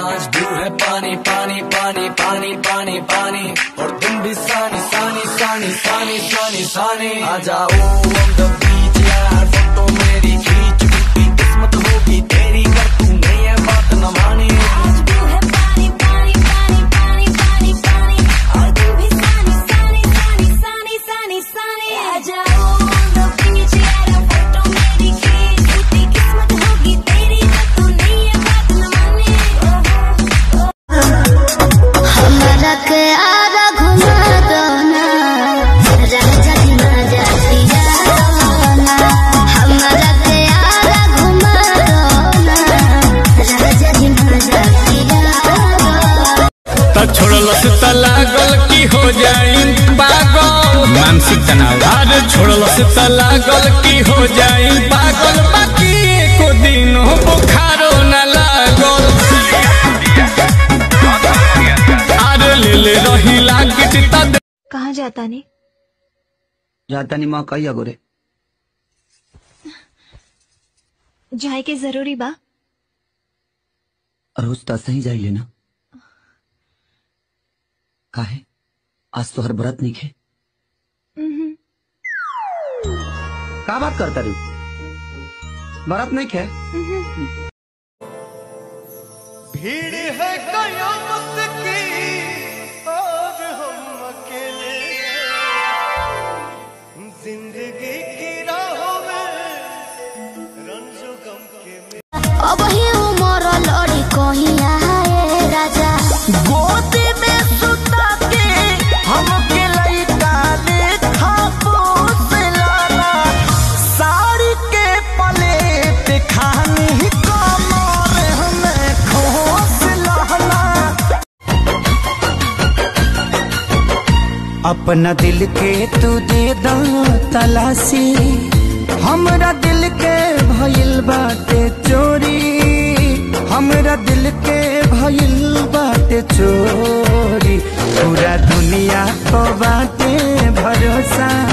आज ब्लू है पानी पानी पानी पानी पानी पानी और तुम भी सानी सानी सानी सानी सानी सानी आ जाओ on the beach यार फोटो मेरी खींच टूटी किस्मत होगी तेरी कर तू नहीं है बात न मानी आज ब्लू है पानी पानी पानी पानी पानी पानी और तू भी सानी सानी सानी सानी सानी सानी आ जाओ on the beach यार फोटो मेरी खींच टूटी किस्मत होगी तेरी पर तू नहीं है बात न माने हमरा के आरा घुमा दो ना राजा जी मजा दिया दो ना हमरा के आरा घुमा दो ना राजा जी मजा दिया दो त छोड़लस त लागल की हो जाई पागल मानसिक तनाव अरे छोड़लस त लागल की हो जाई पागल बाकी एको दिन बुखारो न लागल अरे ले ले रही लागिट त कहाँ जाता ने जाता नहीं माँ कही अगोरे जाए के जरूरी बा रोज तो सही जाई लेना काहे आज तो हर व्रत नहीं खे का बात करता रू व्रत नहीं खे भीड़ है कयामत की और हम अकेले जिंदगी की राहों में रंजो गम के में अब ही उमर लड़ी कहीं आए राजा गोदी में सुता के हमके लइका लेखा पोसलाना साड़ी के पलेट खानी कमर हमें खोस लाना अपना दिल के तू दे दो तलाशी हमरा दिल के भइल बाटे चोरी हमरा दिल के भइल बाटे चोरी पूरा दुनिया को बाटे भरोसा